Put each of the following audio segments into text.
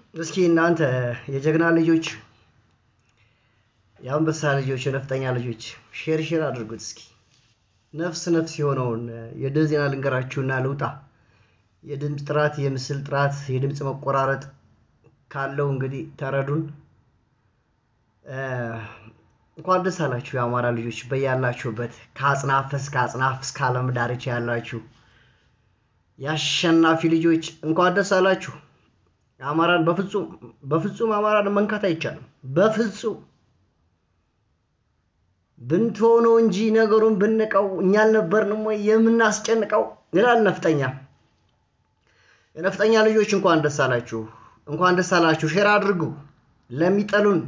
እስኪ እናንተ የጀግና ልጆች፣ የአንበሳ ልጆች፣ የነፍጠኛ ልጆች ሼር ሼር አድርጉት እስኪ። ነፍስ ነፍስ የሆነውን የድል ዜና ልንገራችሁና ልውጣ። የድምፅ ጥራት፣ የምስል ጥራት፣ የድምፅ መቆራረጥ ካለው እንግዲህ ተረዱን። እንኳን ደስ አላችሁ የአማራ ልጆች በያላችሁበት ከአጽናፍ እስከ አጽናፍ እስከ ዓለም ዳርቻ ያላችሁ የአሸናፊ ልጆች እንኳን ደስ አላችሁ። አማራን በፍጹም በፍጹም አማራን መንካት አይቻልም። በፍጹም ብንትሆነው እንጂ ነገሩን ብንቀው እኛ አልነበርንም ወይ የምናስጨንቀው ይላል ነፍጠኛ። የነፍጠኛ ልጆች እንኳን ደስ አላችሁ፣ እንኳን ደስ አላችሁ። ሼር አድርጉ ለሚጠሉን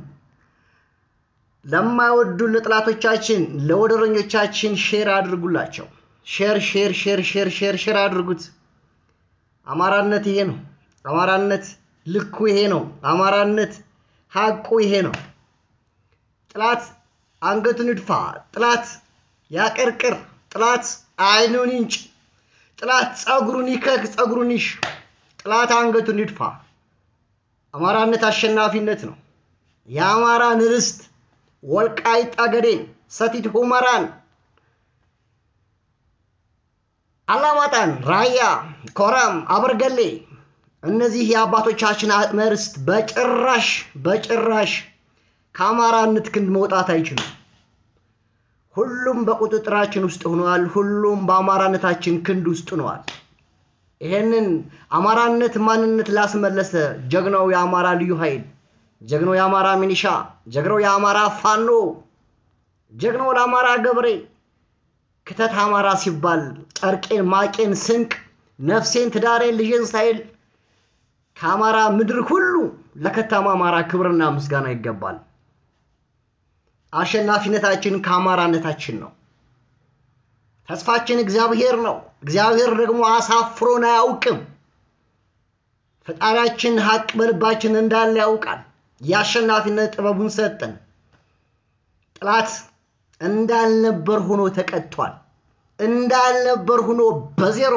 ለማይወዱን ለጥላቶቻችን ለወደረኞቻችን ሼር አድርጉላቸው። ሼር ሼር ሼር ሼር ሼር ሼር አድርጉት። አማራነት ይሄ ነው። አማራነት ልኩ ይሄ ነው። አማራነት ሀቁ ይሄ ነው። ጥላት አንገቱን ይድፋ፣ ጥላት ያቀርቅር፣ ጥላት አይኑን ይንጭ፣ ጥላት ፀጉሩን ይከክ፣ ፀጉሩን ይሽ፣ ጥላት አንገቱን ይድፋ። አማራነት አሸናፊነት ነው። የአማራን ርስት ወልቃይት ጠገዴን፣ ሰቲት ሁመራን፣ አላማጣን፣ ራያ፣ ኮረም፣ አበርገሌ እነዚህ የአባቶቻችን አጽመ ርስት በጭራሽ በጭራሽ ከአማራነት ክንድ መውጣት አይችሉም። ሁሉም በቁጥጥራችን ውስጥ ሆነዋል። ሁሉም በአማራነታችን ክንድ ውስጥ ሆነዋል። ይሄንን አማራነት ማንነት ላስመለሰ ጀግናው የአማራ ልዩ ኃይል ጀግናው የአማራ ሚኒሻ፣ ጀግናው የአማራ ፋኖ፣ ጀግናው ለአማራ ገብሬ ክተት አማራ ሲባል ጨርቄን፣ ማቄን፣ ስንቅ፣ ነፍሴን፣ ትዳሬን፣ ልጄን ሳይል ከአማራ ምድር ሁሉ ለከተማ አማራ ክብርና ምስጋና ይገባል። አሸናፊነታችን ከአማራነታችን ነው። ተስፋችን እግዚአብሔር ነው። እግዚአብሔር ደግሞ አሳፍሮን አያውቅም። ፈጣሪያችን ሀቅ በልባችን እንዳለ ያውቃል። የአሸናፊነት ጥበቡን ሰጠን። ጠላት እንዳልነበር ሆኖ ተቀጥቷል። እንዳልነበር ሆኖ በዜሮ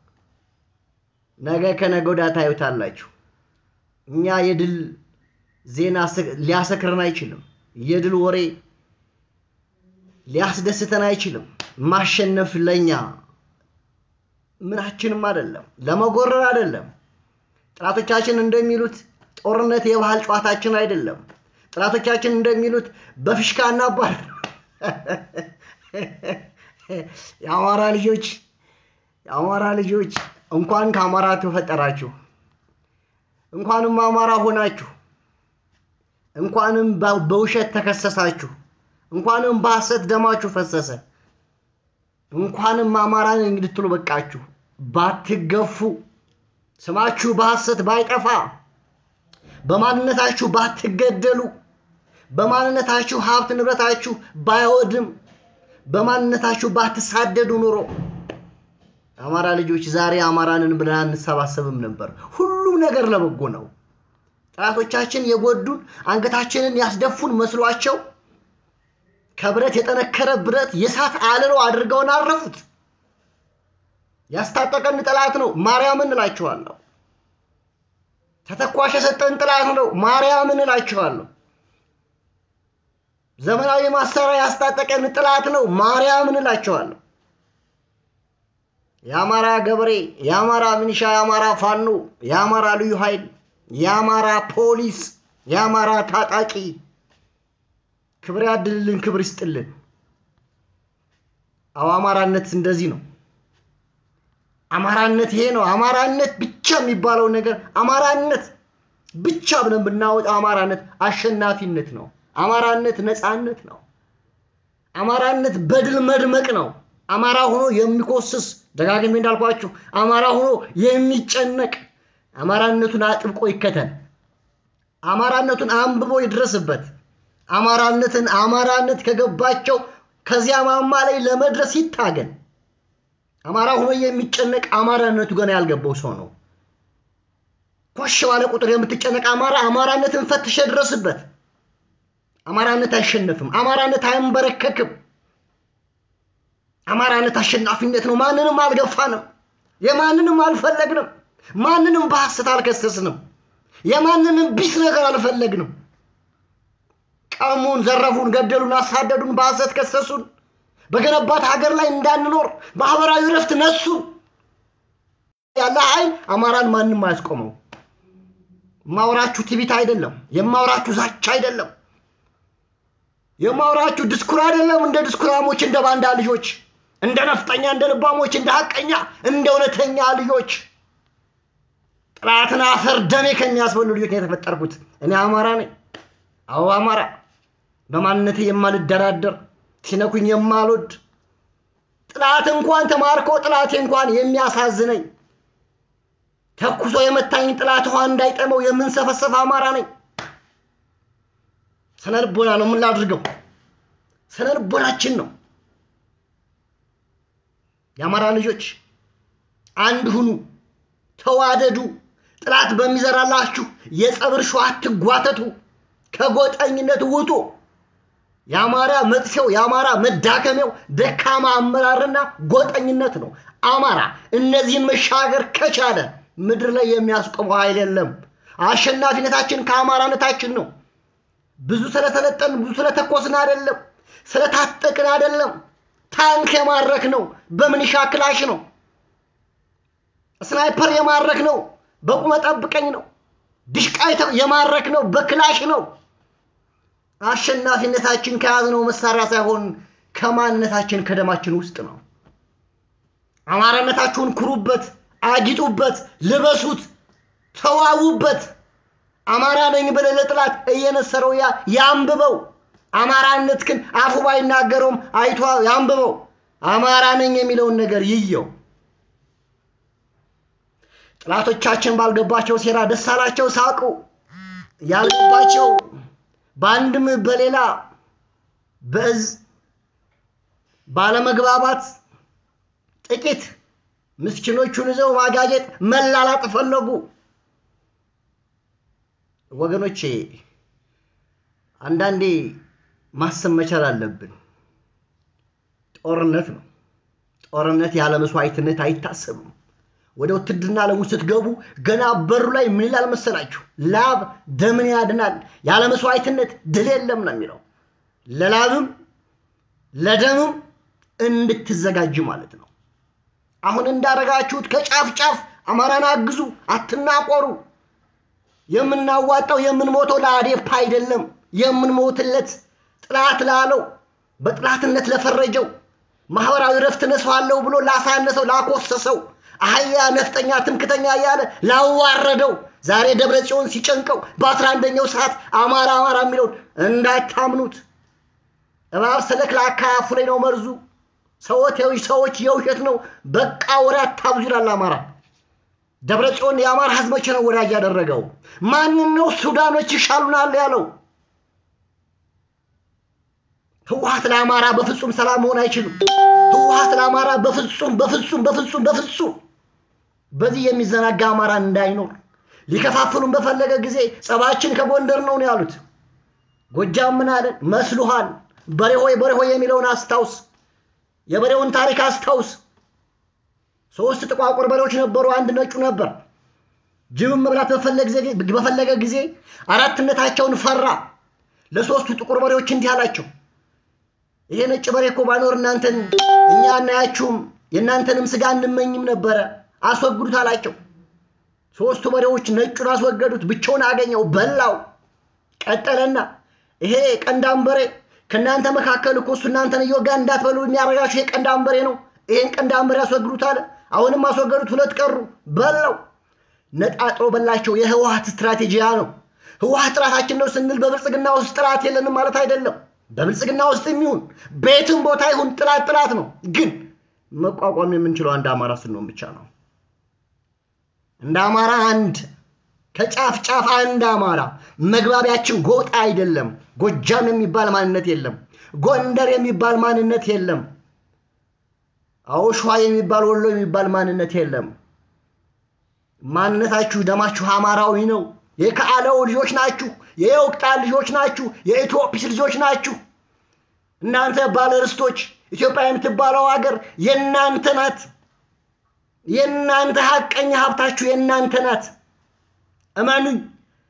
ነገ ከነገ ወዲያ ታዩታላችሁ። እኛ የድል ዜና ሊያሰክረን አይችልም። የድል ወሬ ሊያስደስተን አይችልም። ማሸነፍ ለኛ ምናችንም አይደለም፣ ለመጎረር አይደለም። ጠላቶቻችን እንደሚሉት ጦርነት የባህል ጨዋታችን አይደለም። ጠላቶቻችን እንደሚሉት በፍሽካ እናባር። የአማራ ልጆች የአማራ ልጆች እንኳን ከአማራ ተፈጠራችሁ፣ እንኳንም አማራ ሆናችሁ፣ እንኳንም በውሸት ተከሰሳችሁ፣ እንኳንም በሐሰት ደማችሁ ፈሰሰ፣ እንኳንም አማራን እንድትሉ በቃችሁ። ባትገፉ፣ ስማችሁ በሐሰት ባይጠፋ፣ በማንነታችሁ ባትገደሉ፣ በማንነታችሁ ሀብት ንብረታችሁ ባይወድም፣ በማንነታችሁ ባትሳደዱ ኑሮ አማራ ልጆች ዛሬ አማራንን ብለን አንሰባሰብም ነበር። ሁሉም ነገር ለበጎ ነው። ጠላቶቻችን የጎዱን አንገታችንን ያስደፉን መስሏቸው ከብረት የጠነከረ ብረት የእሳት አለሎ አድርገውን አረፉት። ያስታጠቀን ጠላት ነው፣ ማርያምን እላችኋለሁ። ተተኳሽ የሰጠን ጠላት ነው፣ ማርያምን እላችኋለሁ። ዘመናዊ ማሰሪያ ያስታጠቀን ጠላት ነው፣ ማርያምን እላችኋለሁ። የአማራ ገበሬ፣ የአማራ ሚኒሻ፣ የአማራ ፋኖ፣ የአማራ ልዩ ኃይል፣ የአማራ ፖሊስ፣ የአማራ ታጣቂ ክብር ያድልልን፣ ክብር ይስጥልን። አዎ አማራነት እንደዚህ ነው። አማራነት ይሄ ነው። አማራነት ብቻ የሚባለው ነገር አማራነት ብቻ ብለን ብናወጣው አማራነት አሸናፊነት ነው። አማራነት ነፃነት ነው። አማራነት በድል መድመቅ ነው። አማራ ሆኖ የሚኮስስ ደጋግሜ እንዳልኳችሁ አማራ ሆኖ የሚጨነቅ አማራነቱን አጥብቆ ይከተል። አማራነቱን አንብቦ ይድረስበት። አማራነትን አማራነት ከገባቸው ከዚያ ማማ ላይ ለመድረስ ይታገል። አማራ ሆኖ የሚጨነቅ አማራነቱ ገና ያልገባው ሰው ነው። ኮሽ ባለ ቁጥር የምትጨነቅ አማራ አማራነትን ፈትሸ ድረስበት። አማራነት አይሸነፍም። አማራነት አይንበረከክም። አማራነት አሸናፊነት ነው። ማንንም አልገፋንም፣ የማንንም አልፈለግንም፣ ማንንም በሐሰት አልከሰስንም። የማንንም ቢስ ነገር አልፈለግንም። ቀሙን፣ ዘረፉን፣ ገደሉን፣ አሳደዱን፣ በሐሰት ከሰሱን፣ በገነባት ሀገር ላይ እንዳንኖር ማህበራዊ ረፍት ነሱን። ያለ ኃይል አማራን ማንም አያስቆመው። የማወራችሁ ትቢት አይደለም። የማወራችሁ ዛቻ አይደለም። የማወራችሁ ድስኩር አይደለም። እንደ ድስኩራሞች፣ እንደ ባንዳ ልጆች፣ እንደ ነፍጠኛ፣ እንደ ልባሞች፣ እንደ ሀቀኛ፣ እንደ እውነተኛ ልጆች ጥላትን አፈር ደሜ ከሚያስበሉ ልጆች ነው የተፈጠርኩት። እኔ አማራ ነኝ። አዎ አማራ፣ በማንነቴ የማልደራደር ሲነኩኝ የማልወድ ጥላት እንኳን ተማርኮ ጥላቴ እንኳን የሚያሳዝነኝ ተኩሶ የመታኝ ጥላት ውሃ እንዳይጠመው የምንሰፈሰፍ አማራ ነኝ። ስነ ልቦና ነው የምናድርገው። ስነ ልቦናችን ነው። የአማራ ልጆች አንድ ሁኑ፣ ተዋደዱ። ጥላት በሚዘራላችሁ የጸብ እርሾ አትጓተቱ። ከጎጠኝነት ውጡ። የአማራ መጥፊያው የአማራ መዳከሚያው ደካማ አመራርና ጎጠኝነት ነው። አማራ እነዚህን መሻገር ከቻለ ምድር ላይ የሚያስቆመው ኃይል የለም። አሸናፊነታችን ከአማራነታችን ነው። ብዙ ስለተለጠን ብዙ ስለተኮስን አይደለም፣ ስለታጠቅን አይደለም። ታንክ የማረክ ነው በምንሻ ክላሽ ነው። ስናይፐር የማረክ ነው በቁመ ጠብቀኝ ነው። ድሽቃ የማረክ ነው በክላሽ ነው። አሸናፊነታችን ከያዝነው መሳሪያ ሳይሆን ከማንነታችን ከደማችን ውስጥ ነው። አማራነታችሁን ኩሩበት፣ አጊጡበት፣ ልበሱት፣ ተዋቡበት። አማራ ነኝ ብለህ ለጥላት እየነሰረው ያ ያንብበው። አማራነት ግን አፉ ባይናገረውም አይቷ ያንብበው። አማራ ነኝ የሚለውን ነገር ይየው። ጥላቶቻችን ባልገባቸው ሴራ ደስ አላቸው፣ ሳቁ። ያልገባቸው በአንድም በሌላ በእዝ ባለመግባባት ጥቂት ምስኪኖቹን ይዘው ማጋጀት መላላጥ ፈለጉ። ወገኖቼ አንዳንዴ ማሰብ መቻል አለብን። ጦርነት ነው። ጦርነት ያለ መስዋዕትነት አይታሰብም። ወደ ውትድርና ዓለም ውስጥ ስትገቡ ገና በሩ ላይ ምን ይላል መሰላችሁ? ላብ ደምን ያድናል፣ ያለ መስዋዕትነት ድል የለም ነው የሚለው። ለላብም ለደምም እንድትዘጋጅ ማለት ነው። አሁን እንዳረጋችሁት ከጫፍ ጫፍ አማራን አግዙ፣ አትናቆሩ። የምናዋጣው የምንሞተው ለአዴፓ አይደለም። የምንሞትለት ጥላት ላለው በጥላትነት ለፈረጀው ማህበራዊ ረፍት ነሳዋለሁ ብሎ ላሳነሰው ላኮሰሰው አህያ ነፍጠኛ ትምክተኛ እያለ ላዋረደው ዛሬ ደብረ ጽዮን ሲጨንቀው በአስራ አንደኛው ሰዓት አማራ አማራ የሚለውን እንዳታምኑት። እባብ ሰለክላካ አፉ ላይ ነው መርዙ። ሰዎች ሰዎች የውሸት ነው። በቃ ወሬ አታብዙ ይላል አማራ። ደብረ ጽዮን የአማራ ህዝብ መቼ ነው ወዳጅ ያደረገው? ማንን ነው ሱዳኖች ይሻሉናል ያለው? ህወሀት ለአማራ በፍጹም ሰላም መሆን አይችልም። ህወሀት ለአማራ በፍጹም በፍጹም በፍጹም በፍጹም በዚህ የሚዘናጋ አማራ እንዳይኖር ሊከፋፍሉን በፈለገ ጊዜ ጸባችን ከጎንደር ነው ነው ያሉት። ጎጃም ምን አለን? መስሉሃል በሬ ሆይ በሬ ሆይ የሚለውን አስታውስ። የበሬውን ታሪክ አስታውስ። ሶስት ጥቋቁር በሬዎች ነበሩ፣ አንድ ነጩ ነበር። ጅብን መብላት በፈለገ ጊዜ አራትነታቸውን ፈራ። ለሶስቱ ጥቁር በሬዎች እንዲህ አላቸው፣ ይሄ ነጭ በሬ እኮ ባይኖር እናንተን እኛ አናያችሁም፣ የእናንተንም ስጋ እንመኝም ነበረ፣ አስወግዱት አላቸው። ሶስቱ በሬዎች ነጩን አስወገዱት፣ ብቻውን አገኘው፣ በላው። ቀጠለና ይሄ ቀንዳም በሬ ከእናንተ መካከል እኮ እሱ እናንተን እየወጋ እንዳትበሉ የሚያረጋችሁ ይሄ ቀንዳም በሬ ነው። ይሄን ቀንዳም በሬ አስወግዱት አለ። አሁንም አስወገዱት፣ ሁለት ቀሩ፣ በላው። ነጣጥሮ በላቸው። የህወሀት ስትራቴጂያ ነው። ህወሀት ጥራታችን ነው ስንል በብልጽግና ውስጥ ጥላት የለንም ማለት አይደለም። በብልጽግና ውስጥ የሚሆን በየትም ቦታ ይሁን ጥላት ጥላት ነው። ግን መቋቋም የምንችለው አንድ አማራ ስንሆን ብቻ ነው። እንደ አማራ አንድ ከጫፍ ጫፍ አንድ አማራ። መግባቢያችን ጎጣ አይደለም። ጎጃም የሚባል ማንነት የለም። ጎንደር የሚባል ማንነት የለም። አዎ ሸዋ የሚባል ወሎ የሚባል ማንነት የለም። ማንነታችሁ ደማችሁ አማራዊ ነው። የከአለው ልጆች ናችሁ። የወቅጣ ልጆች ናችሁ። የኢትዮጲስ ልጆች ናችሁ። እናንተ ባለርስቶች፣ ኢትዮጵያ የምትባለው ሀገር የእናንተ ናት። የእናንተ ሀቀኛ ሀብታችሁ የእናንተ ናት። እመኑኝ።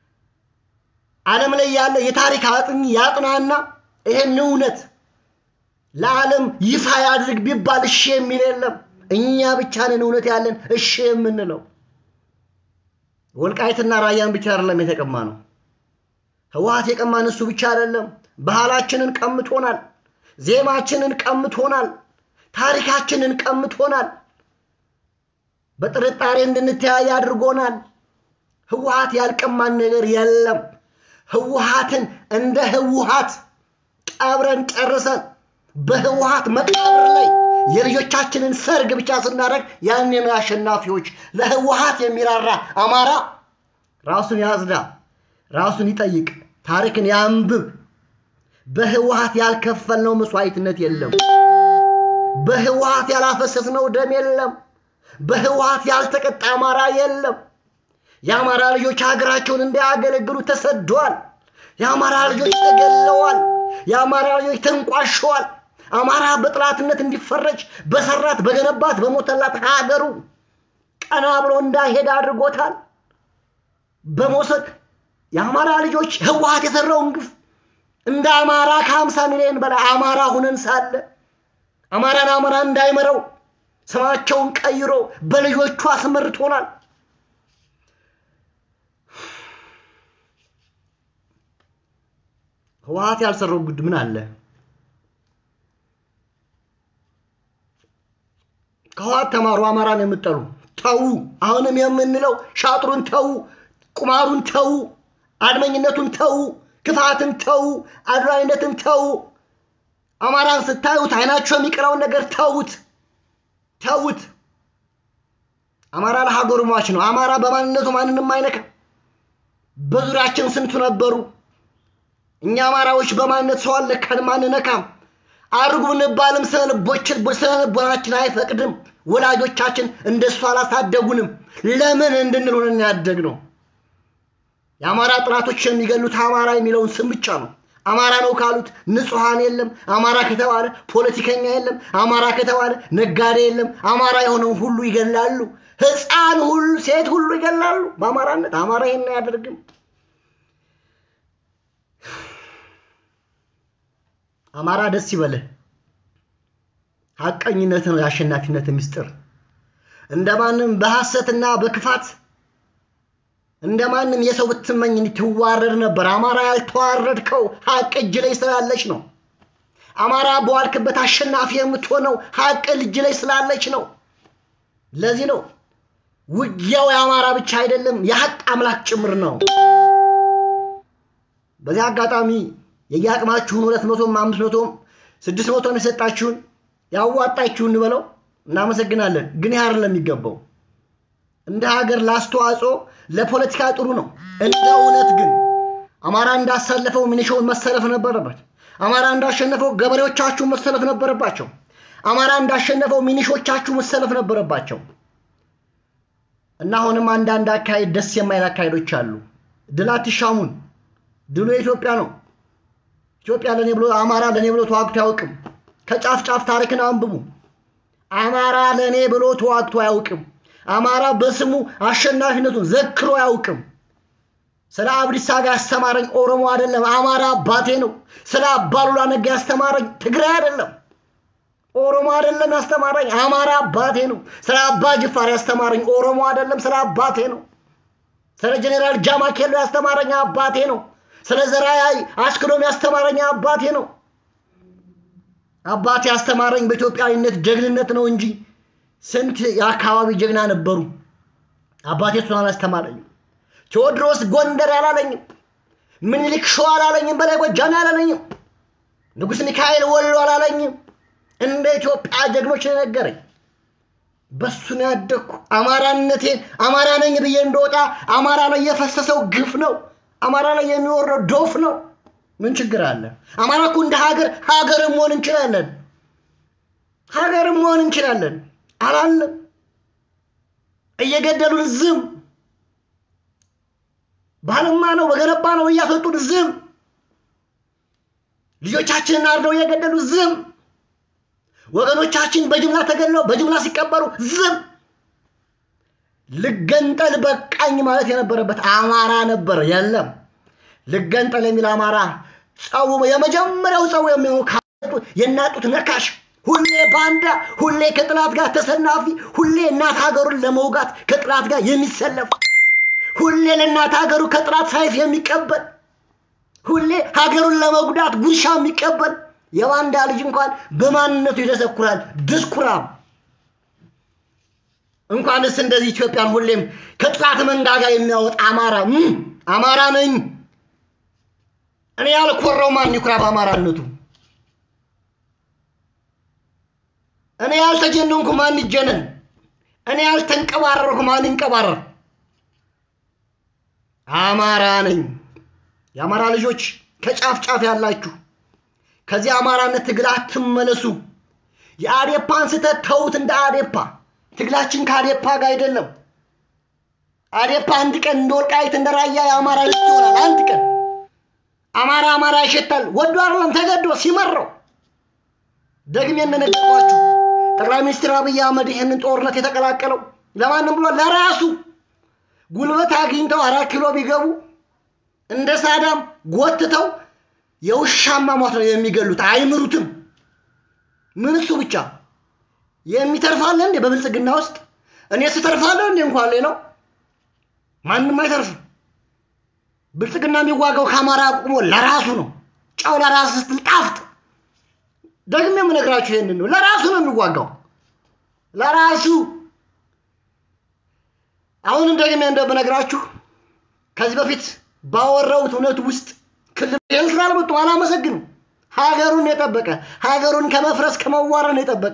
ዓለም ላይ ያለ የታሪክ አጥኚ ያጥናና ይሄን እውነት ለዓለም ይፋ ያድርግ ቢባል እሺ የሚል የለም። እኛ ብቻ ነን እውነት ያለን እሺ የምንለው። ወልቃይትና ራያን ብቻ አይደለም የተቀማ ነው። ህወሓት የቀማን እሱ ብቻ አይደለም። ባህላችንን ቀምቶናል። ዜማችንን ቀምቶናል። ታሪካችንን ቀምቶናል። በጥርጣሬ እንድንተያይ አድርጎናል። ህወሓት ያልቀማን ነገር የለም። ህወሓትን እንደ ህወሓት ቀብረን ጨርሰን በህወሓት መቃብር ላይ የልጆቻችንን ሰርግ ብቻ ስናደርግ ያኔ ነው አሸናፊዎች። ለህወሓት የሚራራ አማራ ራሱን ያጽዳ፣ ራሱን ይጠይቅ፣ ታሪክን ያንብብ። በህወሓት ያልከፈልነው መስዋዕትነት የለም። በህወሓት ያላፈሰስነው ደም የለም። በህወሓት ያልተቀጣ አማራ የለም። የአማራ ልጆች ሀገራቸውን እንዳያገለግሉ ተሰደዋል። የአማራ ልጆች ተገለዋል። የአማራ ልጆች ተንቋሸዋል። አማራ በጥላትነት እንዲፈረጅ በሰራት በገነባት በሞተላት ሀገሩ ቀና ብሎ እንዳይሄድ አድርጎታል። በመውሰድ የአማራ ልጆች ህወሓት የሰራውን ግፍ እንደ አማራ ከሀምሳ ሚሊዮን በላይ አማራ ሁነን ሳለ አማራን አማራ እንዳይመረው ስማቸውን ቀይሮ በልጆቹ አስመርቶናል። ህወሓት ያልሰራው ጉድ ምን አለ? ከህወሓት ተማሩ። አማራን የምጠሉ ተዉ። አሁንም የምንለው ሻጥሩን ተዉ፣ ቁማሩን ተዉ፣ አድመኝነቱን ተዉ፣ ክፋትን ተዉ፣ አድራዊነትን ተዉ። አማራን ስታዩት አይናቸው የሚቀረውን ነገር ተዉት፣ ተዉት። አማራ ለሀገሩ ሟች ነው። አማራ በማንነቱ ማንንም አይነካም። በዙሪያችን ስንቱ ነበሩ። እኛ አማራዎች በማንነት ሰው አለካንም አንነካም። አድርጉ ብንባልም ስነ ልቦናችን አይፈቅድም። ወላጆቻችን እንደሱ አላሳደጉንም። ለምን እንድንል ሆነን ያደግነው። የአማራ ጥላቶች የሚገሉት አማራ የሚለውን ስም ብቻ ነው። አማራ ነው ካሉት ንጹሐን የለም። አማራ ከተባለ ፖለቲከኛ የለም። አማራ ከተባለ ነጋዴ የለም። አማራ የሆነውን ሁሉ ይገላሉ። ሕፃን ሁሉ ሴት ሁሉ ይገላሉ በአማራነት። አማራ ይሄን አያደርግም። አማራ ደስ ይበልህ። ሐቀኝነት ነው የአሸናፊነት ምስጢር። እንደማንም በሐሰትና በክፋት እንደማንም የሰው ብትመኝ እንድትዋረድ ነበር። አማራ ያልተዋረድከው ሐቅ እጅ ላይ ስላለች ነው። አማራ በዋልክበት አሸናፊ የምትሆነው ሐቅ እጅ ላይ ስላለች ነው። ለዚህ ነው ውጊያው የአማራ ብቻ አይደለም፣ የሐቅ አምላክ ጭምር ነው። በዚህ አጋጣሚ የየአቅማችሁን ሁለት መቶም አምስት መቶም ስድስት መቶም የሰጣችሁን ያዋጣችሁን እንበለው እናመሰግናለን። ግን ያህር ለሚገባው እንደ ሀገር ላስተዋጽኦ ለፖለቲካ ጥሩ ነው። እንደ እውነት ግን አማራ እንዳሳለፈው ሚኒሻውን መሰለፍ ነበረበት። አማራ እንዳሸነፈው ገበሬዎቻችሁ መሰለፍ ነበረባቸው። አማራ እንዳሸነፈው ሚኒሾቻችሁ መሰለፍ ነበረባቸው። እና አሁንም አንዳንድ አካሄድ ደስ የማይል አካሄዶች አሉ። ድል አትሻሙን። ድሉ የኢትዮጵያ ነው። ኢትዮጵያ ለኔ ብሎ አማራ ለኔ ብሎ ተዋግቶ አያውቅም። ከጫፍ ጫፍ ታሪክን አንብቡ። አማራ ለኔ ብሎ ተዋግቶ አያውቅም። አማራ በስሙ አሸናፊነቱን ዘክሮ አያውቅም። ስለ አብዲሳ ጋር ያስተማረኝ ኦሮሞ አይደለም፣ አማራ አባቴ ነው። ስለ አባሉላ ነጋ ያስተማረኝ ትግራይ አይደለም፣ ኦሮሞ አይደለም ያስተማረኝ፣ አማራ አባቴ ነው። ስለ አባ ጅፋር ያስተማረኝ ኦሮሞ አይደለም፣ ስለ አባቴ ነው። ስለ ጀኔራል ጃማኬሎ ያስተማረኝ አባቴ ነው። ስለ ዘራይ አስክዶም ያስተማረኝ አባቴ ነው። አባቴ ያስተማረኝ በኢትዮጵያዊነት ጀግንነት ነው እንጂ ስንት የአካባቢ ጀግና ነበሩ። አባቴ እሱን አላስተማረኝም። ቴዎድሮስ ጎንደር አላለኝም። ምኒልክ ሸዋ አላለኝም። በላይ ጎጃም አላለኝም። ንጉሥ ሚካኤል ወሎ አላለኝም። እንደ ኢትዮጵያ ጀግኖች ነው የነገረኝ። በሱ ነው ያደግኩ። አማራነቴን አማራ ነኝ ብዬ እንደወጣ አማራ ላይ የፈሰሰው ግፍ ነው። አማራ ላይ የሚወረው ዶፍ ነው። ምን ችግር አለ? አማራ እኮ እንደ ሀገር ሀገርም መሆን እንችላለን። ሀገርም መሆን እንችላለን አላለም። እየገደሉን ዝም ባልማ ነው በገነባ ነው እያፈጡን ዝም ልጆቻችንን አርደው እየገደሉ ዝም ወገኖቻችን በጅምላ ተገድለው በጅምላ ሲቀበሩ ዝም ልገንጠል በቃኝ ማለት የነበረበት አማራ ነበር። የለም ልገንጠል የሚል አማራ ጸቡ የመጀመሪያው ጸቡ የሚሆነው የናጡት ነካሽ ሁሌ ባንዳ፣ ሁሌ ከጥላት ጋር ተሰናፊ፣ ሁሌ እናት ሀገሩን ለመውጋት ከጥላት ጋር የሚሰለፍ፣ ሁሌ ለእናት ሀገሩ ከጥላት ሳይፍ የሚቀበል፣ ሁሌ ሀገሩን ለመጉዳት ጉርሻ የሚቀበል የባንዳ ልጅ እንኳን በማንነቱ ይደሰኩራል። ድስኩራም እንኳንስ እንደዚህ ኢትዮጵያን ሁሌም ከጥላት መንጋጋ የሚያወጣ አማራ አማራ ነኝ እኔ ያልኮራው ማን ይኩራ በአማራነቱ? እኔ ያልተጀነንኩ ማን ይጀነን? እኔ ያልተንቀባረርኩ ማን ይንቀባረር? አማራ ነኝ። የአማራ ልጆች ከጫፍ ጫፍ ያላችሁ ከዚህ አማራነት ትግል አትመለሱ። የአዴፓን ስህተት ተዉት። እንደ አዴፓ ትግላችን ከአዴፓ ጋር አይደለም። አዴፓ አንድ ቀን እንደ ወልቃይት እንደ ራያ የአማራ ልጅ ይሆናል። አንድ ቀን አማራ አማራ ይሸታል። ወዶ አይደለም ተገዶ ሲመራው። ደግሜ እንደነገርኳችሁ ጠቅላይ ሚኒስትር አብይ አህመድ ይህንን ጦርነት የተቀላቀለው ለማንም ብሎ ለራሱ ጉልበት አግኝተው አራት ኪሎ ቢገቡ እንደ ሳዳም ጎትተው የውሻማ ሞት ነው የሚገሉት። አይምሩትም። ምን እሱ ብቻ የሚተርፋለ እንዴ? በብልጽግና ውስጥ እኔ ስተርፋለሁ እንዴ? እንኳን ሌላው ማንም አይተርፍም። ብልጽግና የሚዋጋው ከአማራ ቁሞ ለራሱ ነው። ጨው ለራስ ስትል ጣፍጥ። ደግሜ የምነግራችሁ ይሄንን ነው። ለራሱ ነው የሚዋጋው፣ ለራሱ። አሁንም ደግሜ እንደምነግራችሁ ከዚህ በፊት ባወራሁት እውነት ውስጥ ክልል ይህን ስላልመጡ አላመሰግንም። ሀገሩን የጠበቀ ሀገሩን ከመፍረስ ከመዋረን የጠበቀ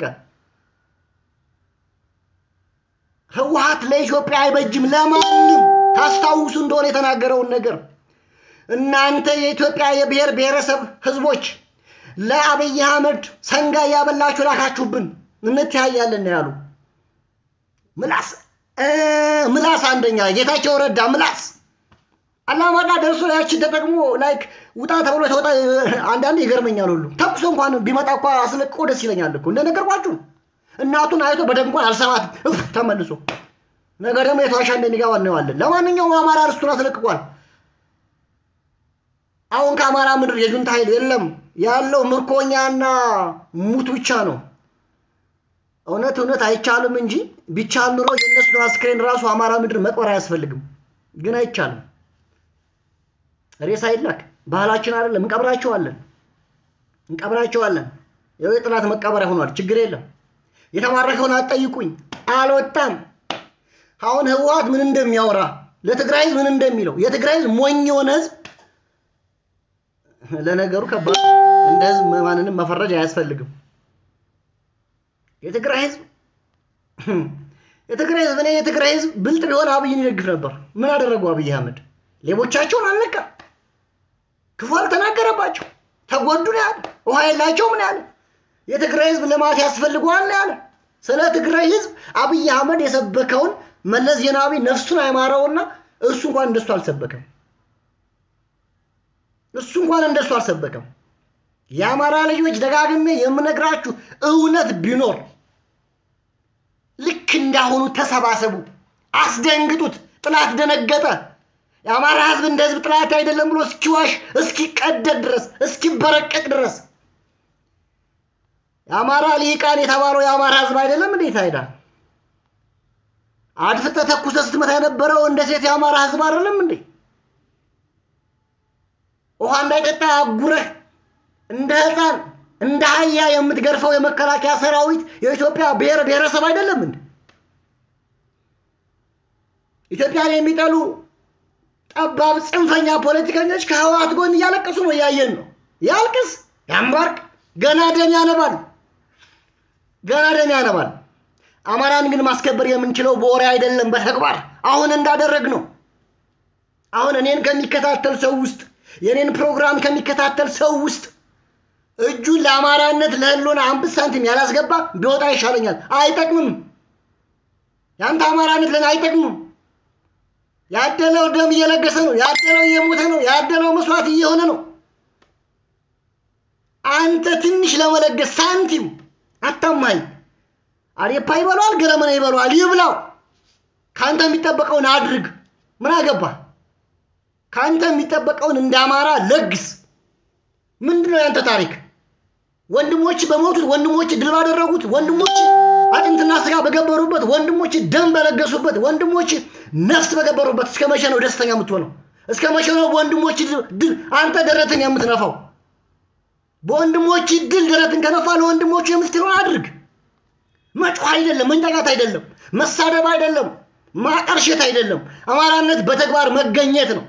ህወሀት ለኢትዮጵያ አይበጅም ለማንም ታስታውሱ እንደሆነ የተናገረውን ነገር እናንተ የኢትዮጵያ የብሔር ብሔረሰብ ህዝቦች ለአብይ አህመድ ሰንጋ እያበላችሁ ላካችሁብን እንተያያለን ያሉ ምላስ ምላስ አንደኛ ጌታቸው ረዳ ምላስ አላማጣ ደርሶ ያችን ተጠቅሞ ላይክ ውጣ ተብሎ ተወጣ። አንዳንዴ ይገርመኛል ሁሉ ተኩሶ እንኳን ቢመጣ እኳ አስለቅቆ ደስ ይለኛል እኮ እንደነገርኳችሁ እናቱን አይቶ በደንብ አልሰማትም እፍ ተመልሶ ነገ ደግሞ የተዋሻ እንደሚገባ እናየዋለን። ለማንኛውም አማራ ርስቱን አስለቅቋል። አሁን ከአማራ ምድር የጁንታ ኃይል የለም ያለው ምርኮኛና ሙት ብቻ ነው። እውነት እውነት አይቻልም እንጂ ቢቻል ኑሮ የእነሱን አስክሬን ራሱ አማራ ምድር መቅበር አያስፈልግም። ግን አይቻልም። ሬሳ ይላክ ባህላችን አይደለም። እንቀብራቸዋለን እንቀብራቸዋለን። ያው የጥላት መቀበሪያ ሆኗል። ችግር የለም። የተማረከውን አትጠይቁኝ። አልወጣም። አሁን ህወሓት ምን እንደሚያወራ ለትግራይ ህዝብ ምን እንደሚለው የትግራይ ህዝብ ሞኝ የሆነ ህዝብ ለነገሩ ከባድ እንደ ህዝብ ማንንም መፈረጅ አያስፈልግም። የትግራይ ህዝብ የትግራይ ህዝብ እኔ የትግራይ ህዝብ ብልጥ ቢሆን አብይን ይደግፍ ነበር። ምን አደረጉ? አብይ አህመድ ሌቦቻቸውን አልነካ፣ ክፉ አልተናገረባቸው፣ ተጎዱ ነው ያለ። ውሃ የላቸው ምን ያለ። የትግራይ ህዝብ ልማት ያስፈልገዋል ነው ያለ። ስለ ትግራይ ህዝብ አብይ አህመድ የሰበከውን መለስ ዜናዊ ነፍሱን አይማረውና እሱ እንኳን እንደሱ አልሰበከም። እሱ እንኳን እንደሱ አልሰበከም። የአማራ ልጆች ደጋግሜ የምነግራችሁ እውነት ቢኖር ልክ እንዳሁኑ ተሰባሰቡ፣ አስደንግጡት። ጥላት ደነገጠ። የአማራ ህዝብ እንደ ህዝብ ጥላት አይደለም ብሎ እስኪዋሽ እስኪቀደድ ድረስ እስኪበረቀቅ ድረስ የአማራ ሊቃን የተባለው የአማራ ህዝብ አይደለም እንዴት አይዳ አድፍጠ ተኩሰ ስትመታ የነበረው እንደ ሴት የአማራ ህዝብ አይደለም እንዴ? ውሃ እንዳይጠጣ አጉረህ እንደ ህፃን እንደ አህያ የምትገርፈው የመከላከያ ሰራዊት የኢትዮጵያ ብሔር ብሔረሰብ አይደለም እንዴ? ኢትዮጵያን የሚጠሉ ጠባብ ጽንፈኛ ፖለቲከኞች ከህወሓት ጎን እያለቀሱ ነው፣ እያየን ነው። ያልቅስ ያንባርቅ፣ ገና ደም ያነባል፣ ገና ደም ያነባል። አማራን ግን ማስከበር የምንችለው በወሬ አይደለም፣ በተግባር አሁን እንዳደረግ ነው። አሁን እኔን ከሚከታተል ሰው ውስጥ የኔን ፕሮግራም ከሚከታተል ሰው ውስጥ እጁን ለአማራነት ለህሎና አምስት ሳንቲም ያላስገባ ቢወጣ ይሻለኛል። አይጠቅምም። ያንተ አማራነት ለን አይጠቅምም። ያደለው ደም እየለገሰ ነው። ያደለው እየሞተ ነው። ያደለው መስዋዕት እየሆነ ነው። አንተ ትንሽ ለመለገስ ሳንቲም አታማኝ። አሬፓ ይበለዋል፣ ገለመና ይበለዋል፣ ይብላው። ከአንተ የሚጠበቀውን አድርግ። ምን አገባ? ከአንተ የሚጠበቀውን እንደ አማራ ለግስ። ምንድን ነው ያንተ ታሪክ? ወንድሞች በሞቱት፣ ወንድሞች ድል ባደረጉት፣ ወንድሞች አጥንትና ስጋ በገበሩበት፣ ወንድሞች ደም በለገሱበት፣ ወንድሞች ነፍስ በገበሩበት እስከ መቼ ነው ደስተኛ የምትሆነው? እስከ መቼ ነው በወንድሞች ድል አንተ ደረትን የምትነፋው? በወንድሞች ድል ደረትን ከነፋ ለወንድሞቹ የምትለውን አድርግ። መጮህ አይደለም፣ መንጠቃት አይደለም፣ መሳደብ አይደለም፣ ማቀርሸት አይደለም። አማራነት በተግባር መገኘት ነው።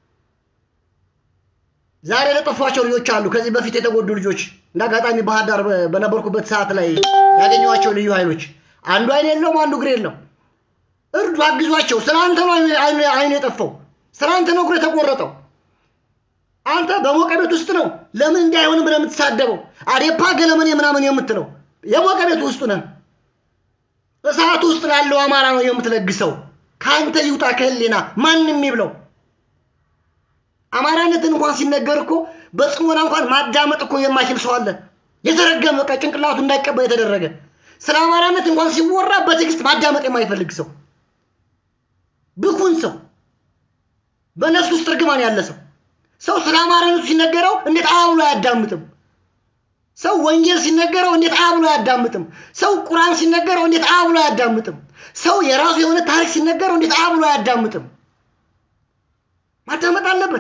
ዛሬ ለጠፏቸው ልጆች አሉ። ከዚህ በፊት የተጎዱ ልጆች እንደ አጋጣሚ ባህር ዳር በነበርኩበት ሰዓት ላይ ያገኘኋቸው ልዩ ኃይሎች አንዱ አይን የለውም፣ አንዱ እግር የለው። እርዱ፣ አግዟቸው። ስለ አንተ ነው አይኑ የጠፋው፣ ስለ አንተ ነው እግር የተቆረጠው። አንተ በሞቀ ቤት ውስጥ ነው ለምን እንዲህ አይሆንም ብለህ የምትሳደበው አዴፓ ገለመኔ ምናምን የምትለው የሞቀ ቤት ውስጥ ነህ። እሳት ውስጥ ላለው አማራ ነው የምትለግሰው። ከአንተ ይውጣ ከህሊና ማንም ይብለው። አማራነትን እንኳን ሲነገር እኮ በጽሞና እንኳን ማዳመጥ እኮ የማይችል ሰው አለ። የተረገመ በቃ ጭንቅላቱ እንዳይቀበል የተደረገ ስለ አማራነት እንኳን ሲወራ በትዕግስት ማዳመጥ የማይፈልግ ሰው፣ ብኩን ሰው፣ በነፍስ ውስጥ እርግማን ያለ ሰው ሰው ስለ አማራነቱ ሲነገረው እንዴት አብሎ አያዳምጥም? ሰው ወንጌል ሲነገረው እንዴት አብሎ አያዳምጥም? ሰው ቁርአን ሲነገረው እንዴት አብሎ አያዳምጥም? ሰው የራሱ የሆነ ታሪክ ሲነገረው እንዴት አብሎ አያዳምጥም? ማዳመጥ አለበት።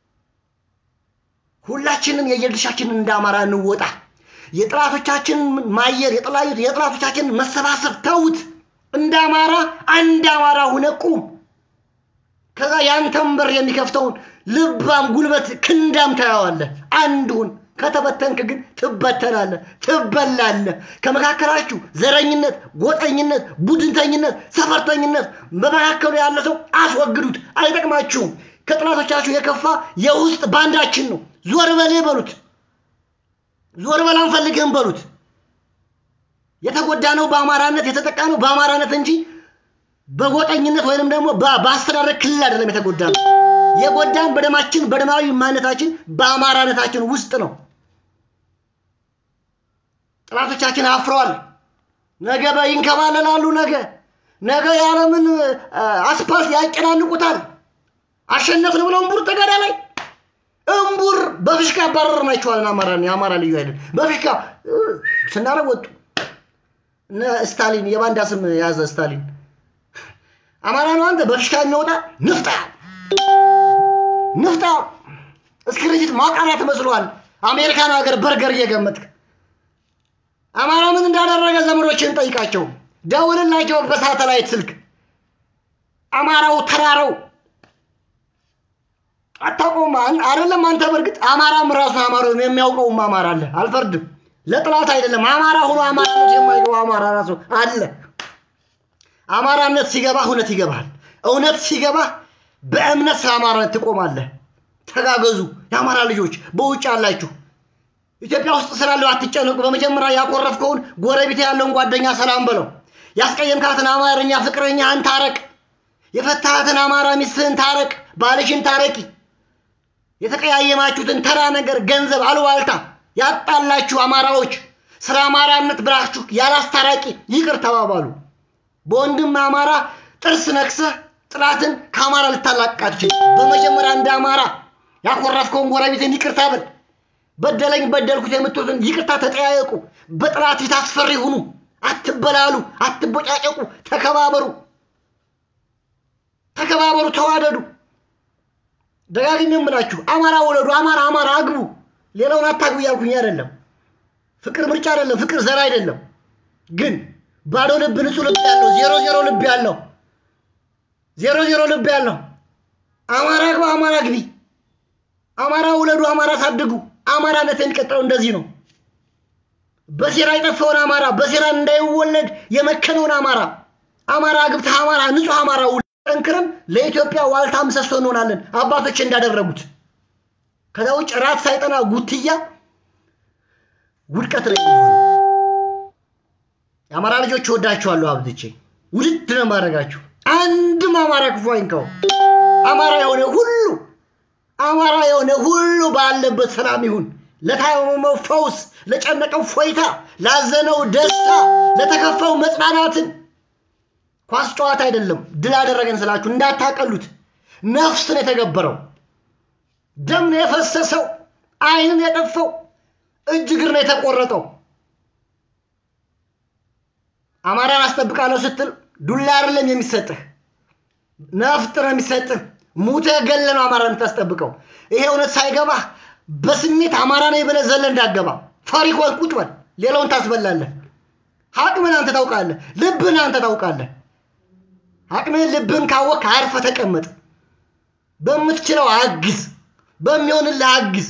ሁላችንም የየድርሻችንን እንደ አማራ እንወጣ። የጥላቶቻችንን ማየር የጥላቶቻችንን መሰባሰብ ተውት። እንደ አማራ አንድ አማራ ሁነ ቁም። ከዛ ያንተን በር የሚከፍተውን ልባም ጉልበት ክንዳም ታየዋለህ። አንዱን ከተበተንክ ግን ትበተናለህ፣ ትበላለህ። ከመካከላችሁ ዘረኝነት፣ ጎጠኝነት፣ ቡድንተኝነት፣ ሰፈርተኝነት በመካከሉ ያለ ሰው አስወግዱት፣ አይጠቅማችሁም። ከጥላቶቻችሁ የከፋ የውስጥ ባንዳችን ነው። ዞር በል በሉት፣ ዞር በል አንፈልግህም በሉት። የተጎዳ ነው በአማራነት የተጠቃ ነው በአማራነት እንጂ በጎጠኝነት ወይንም ደግሞ በአስተዳደር ክልል አይደለም የተጎዳ ነው። የጎዳን በደማችን በደማዊ ማንነታችን በአማራነታችን ውስጥ ነው። ጥላቶቻችን አፍረዋል። ነገ ይንከባለላሉ። ነገ ነገ የዓለምን አስፓልት ያጨናንቁታል። አሸነፍን ብለው እምቡር ተጋዳ ላይ እምቡር በፍሽካ አባረር ናቸዋልን። አማራን የአማራ ልዩ ኃይልን በፍሽካ ስናረግ ወጡ። እነ ስታሊን የባንዳ ስም የያዘ ስታሊን አማራ ነው አንተ በፍሽካ የሚወጣ ንፍጣ ንፍጣ እስክሪፕት ማቃሪያ ትመስሏል። አሜሪካን ሀገር በርገር እየገመትክ አማራ ምን እንዳደረገ ዘመዶችን ጠይቃቸው፣ ደውልላቸው በሳተላይት ስልክ። አማራው ተራራው አታውቀውም አይደለም አንተ። በእርግጥ አማራም ራሱ አማራው የሚያውቀውም አማራ አለ። አልፈርድም። ለጥላት አይደለም። አማራ ሆኖ አማራነት የማይገባ አማራ ራሱ አለ። አማራነት ሲገባ እውነት ይገባል። እውነት ሲገባ በእምነት ስለ አማራነት ትቆማለህ። ተጋገዙ። የአማራ ልጆች በውጭ ያላችሁ ኢትዮጵያ ውስጥ ስላለው አትጨነቁ። በመጀመሪያ ያኮረፍከውን ጎረቤት ያለውን ጓደኛ ሰላም በለው። ያስቀየምካትን አማርኛ ፍቅረኛህን ታረቅ። የፈታሃትን አማራ ሚስትህን ታረቅ። ባልሽን ታረቂ። የተቀያየማችሁትን ተራ ነገር፣ ገንዘብ፣ አሉባልታ ያጣላችሁ አማራዎች ስለ አማራነት ብላችሁ ያላስታራቂ ይቅር ተባባሉ። በወንድም አማራ ጥርስ ነክሰህ ጥላትን ከአማራ ልታላቃችሁ በመጀመሪያ እንደ አማራ ያኮረፍከውን ጎረቤትን ይቅርታ በል። በደለኝ በደልኩት የምትሉትን ይቅርታ ተጠያየቁ። በጥላት ፊት አስፈሪ ሁኑ። አትበላሉ፣ አትቦጫጨቁ፣ ተከባበሩ፣ ተከባበሩ፣ ተዋደዱ። ደጋግሜ የምላችሁ አማራ ወለዱ፣ አማራ አማራ አግቡ። ሌላውን አታግቡ እያልኩኝ አይደለም። ፍቅር ምርጫ አይደለም፣ ፍቅር ዘር አይደለም። ግን ባዶ ልብ ንጹህ ልብ ያለው ዜሮ ዜሮ ልብ ያለው ዜሮ ዜሮ ልብ ያለው አማራ ግባ፣ አማራ ግቢ፣ አማራ ውለዱ፣ አማራ ሳድጉ። አማራነት የሚቀጥለው እንደዚህ ነው። በሴራ የጠፋውን አማራ በሴራ እንዳይወለድ የመከነውን አማራ አማራ ግብተህ አማራ ንጹህ አማራ ጠንክረን ለኢትዮጵያ ዋልታ ምሰሶ እንሆናለን አባቶች እንዳደረጉት። ከዛ ውጭ ራት ሳይጠና ጉትያ ውድቀት ላይ የሚሆን የአማራ ልጆች እወዳችኋለሁ አብዝቼ ውድድ ነው ማድረጋችሁ። አንድም አማራ ክፉ አይንካው። አማራ የሆነ ሁሉ አማራ የሆነ ሁሉ ባለበት ሰላም ይሁን። ለታመመው ፈውስ፣ ለጨነቀው ፎይታ፣ ላዘነው ደስታ፣ ለተከፋው መጽናናትን። ኳስ ጨዋታ አይደለም። ድል አደረገን ስላችሁ እንዳታቀሉት። ነፍስን የተገበረው ደም ነው የፈሰሰው፣ አይንን የጠፋው፣ እጅ እግር ነው የተቆረጠው። አማራን አስጠብቃለሁ ስትል ዱላ አይደለም የሚሰጥህ፣ ነፍጥ ነው የሚሰጥህ። ሙተህ ገለህ ነው አማራ የምታስጠብቀው። ይሄ እውነት ሳይገባህ በስሜት አማራ ነኝ ብለህ ዘለህ እንዳገባ ፈሪ ከሆንክ ቁጭ በል፣ ሌላውን ታስበላለህ። አቅምን አንተ ታውቃለህ፣ ልብህን አንተ ታውቃለህ። አቅምህን ልብህን ካወቅህ አርፈህ ተቀመጥ። በምትችለው አግዝ፣ በሚሆንልህ አግዝ።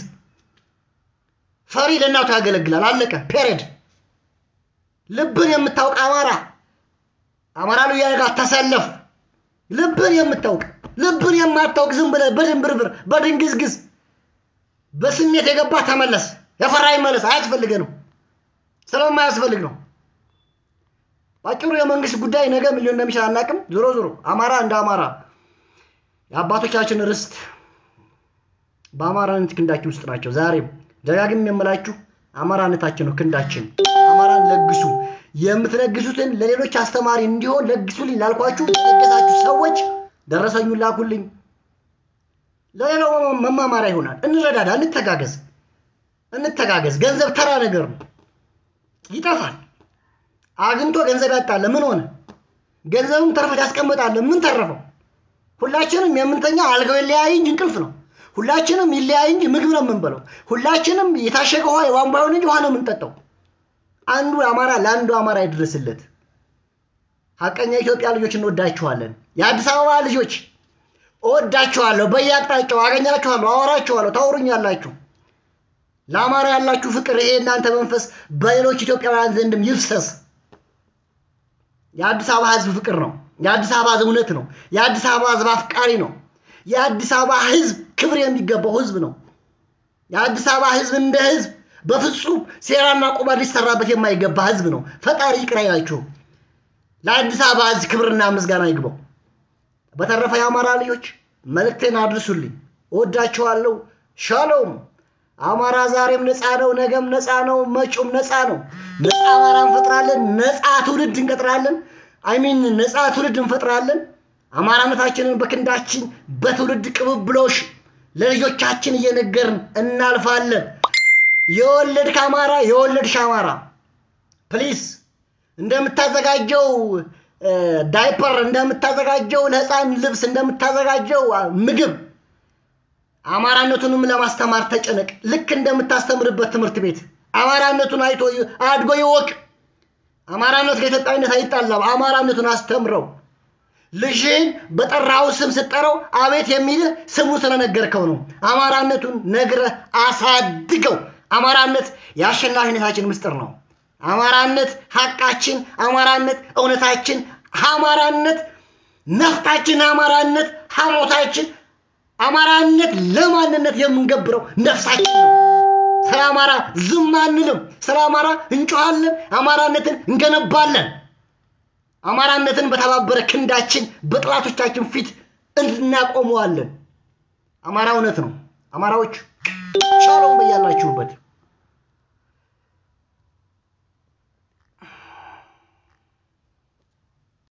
ፈሪ ለእናቱ ያገለግላል። አለቀ። ፔሬድ። ልብን የምታውቅ አማራ አማራ ልዩ ኃይል ጋር ተሰለፍ። ልብን የምታውቅ ልብን የማታውቅ ዝም ብለህ በድንብርብር በድንግዝግዝ በስሜት የገባ ተመለስ። የፈራ ይመለስ። አያስፈልገንም፣ ስለማያስፈልግ ነው። ባጭሩ የመንግስት ጉዳይ ነገ ምን ሊሆን እንደሚችል አናውቅም። ዞሮ ዞሮ አማራ እንደ አማራ የአባቶቻችን ርስት በአማራነት ክንዳችን ውስጥ ናቸው። ዛሬም ደጋግም የምላችሁ አማራነታችን ነው ክንዳችን። አማራን ለግሱ። የምትለግሱትን ለሌሎች አስተማሪ እንዲሆን ለግሱልኝ ላልኳችሁ የለገሳችሁ ሰዎች ደረሰኙን ላኩልኝ። ለሌላው መማማሪያ ይሆናል። እንረዳዳ፣ እንተጋገዝ፣ እንተጋገዝ። ገንዘብ ተራ ነገር ነው፣ ይጠፋል። አግኝቶ ገንዘብ ያጣለ ምን ሆነ? ገንዘብም ተርፈት ያስቀምጣለ ምን ተረፈው? ሁላችንም የምንተኛ አልጋው ይለያይ እንጂ እንቅልፍ ነው። ሁላችንም ይለያይ እንጂ ምግብ ነው የምንበለው። ሁላችንም የታሸገ ውሃ የቧንቧ ይሁን እንጂ ውሃ ነው የምንጠጣው። አንዱ አማራ ለአንዱ አማራ ይድረስለት። ሀቀኛ ኢትዮጵያ ልጆች እንወዳችኋለን። የአዲስ አበባ ልጆች እወዳችኋለሁ። በየአቅጣጫው አገኛችኋለሁ፣ አወራችኋለሁ፣ ታወሩኛላችሁ። ለአማራ ያላችሁ ፍቅር ይሄ እናንተ መንፈስ በሌሎች ኢትዮጵያውያን ዘንድም ይፍሰስ። የአዲስ አበባ ህዝብ ፍቅር ነው። የአዲስ አበባ ህዝብ እውነት ነው። የአዲስ አበባ ህዝብ አፍቃሪ ነው። የአዲስ አበባ ህዝብ ክብር የሚገባው ህዝብ ነው። የአዲስ አበባ ህዝብ እንደ ህዝብ በፍጹም ሴራና ቁማር ሊሰራበት የማይገባ ህዝብ ነው። ፈጣሪ ይቅር አይላችሁ። ለአዲስ አበባ ህዝብ ክብርና ምስጋና ይግባው። በተረፈ የአማራ ልጆች መልእክቴን አድርሱልኝ። እወዳችኋለሁ። ሻሎም። አማራ ዛሬም ነፃ ነው፣ ነገም ነፃ ነው፣ መጪውም ነፃ ነው። ነፃ አማራ እንፈጥራለን። ነፃ ትውልድ እንቀጥራለን። አይሚን ነፃ ትውልድ እንፈጥራለን። አማራነታችንን በክንዳችን በትውልድ ቅብብሎሽ ለልጆቻችን እየነገርን እናልፋለን። የወለድክ አማራ የወለድሽ አማራ ፕሊስ እንደምታዘጋጀው ዳይፐር እንደምታዘጋጀው ለህፃን ልብስ እንደምታዘጋጀው ምግብ አማራነቱንም ለማስተማር ተጨነቅ። ልክ እንደምታስተምርበት ትምህርት ቤት አማራነቱን አይቶ አድጎ ይወቅ። አማራነት ከኢትዮጵያዊነት አይጣላም። አማራነቱን አስተምረው። ልጅህን በጠራው ስም ስጠራው አቤት የሚልህ ስሙ ስለነገርከው ነው። አማራነቱን ነግረህ አሳድገው። አማራነት የአሸናፊነታችን ምስጢር ነው። አማራነት ሀቃችን፣ አማራነት እውነታችን፣ አማራነት ነፍጣችን፣ አማራነት ሐሞታችን፣ አማራነት ለማንነት የምንገብረው ነፍሳችን ነው። ስለ አማራ ዝም አንልም። ስለ አማራ እንጮኻለን። አማራነትን እንገነባለን። አማራነትን በተባበረ ክንዳችን በጥላቶቻችን ፊት እናቆመዋለን። አማራ እውነት ነው። አማራዎች ሻሎም በያላችሁበት